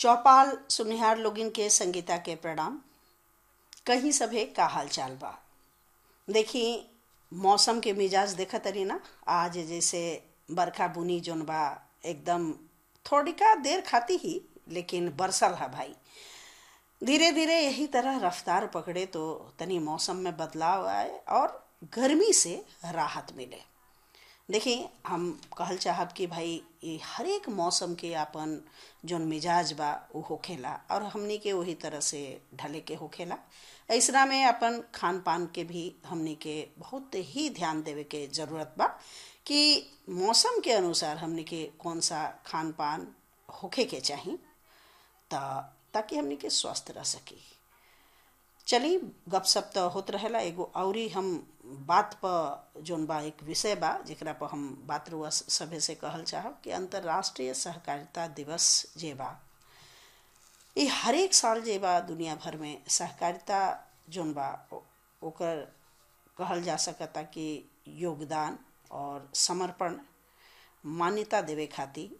चौपाल सुनिहार लोगिन के संगीता के प्रणाम कहीं सभे का हाल चाल बा देखी मौसम के मिजाज देखा तरी ना आज जैसे बरखा बुनी जोन बा एकदम थोड़ी का देर खाती ही लेकिन बरसल है भाई धीरे धीरे यही तरह रफ्तार पकड़े तो तनी मौसम में बदलाव आए और गर्मी से राहत मिले देखिए हम कहल चाहब कि भाई ये हर एक मौसम के अपन जोन मिजाज बा वो होखेला और हमनी के वही तरह से ढले के होखेला ऐसरा में अपन खान पान के भी हमनी के बहुत ही ध्यान देवे के जरूरत बा कि मौसम के अनुसार हमनी के कौन सा खान पान होखे के चाही ता ताकि हमनी के स्वस्थ रह सकी चली गपशप तो होत रहेला एगो औरी हम बात पर जोन बा एक विषय बा जेकरा पर हम बात रुआ सभे से कहल चाहब कि अंतर्राष्ट्रीय सहकारिता दिवस जे बा ये हर एक साल जे बा दुनिया भर में सहकारिता जोन बा ओकर कहल जा सकता कि योगदान और समर्पण मान्यता देवे खातिर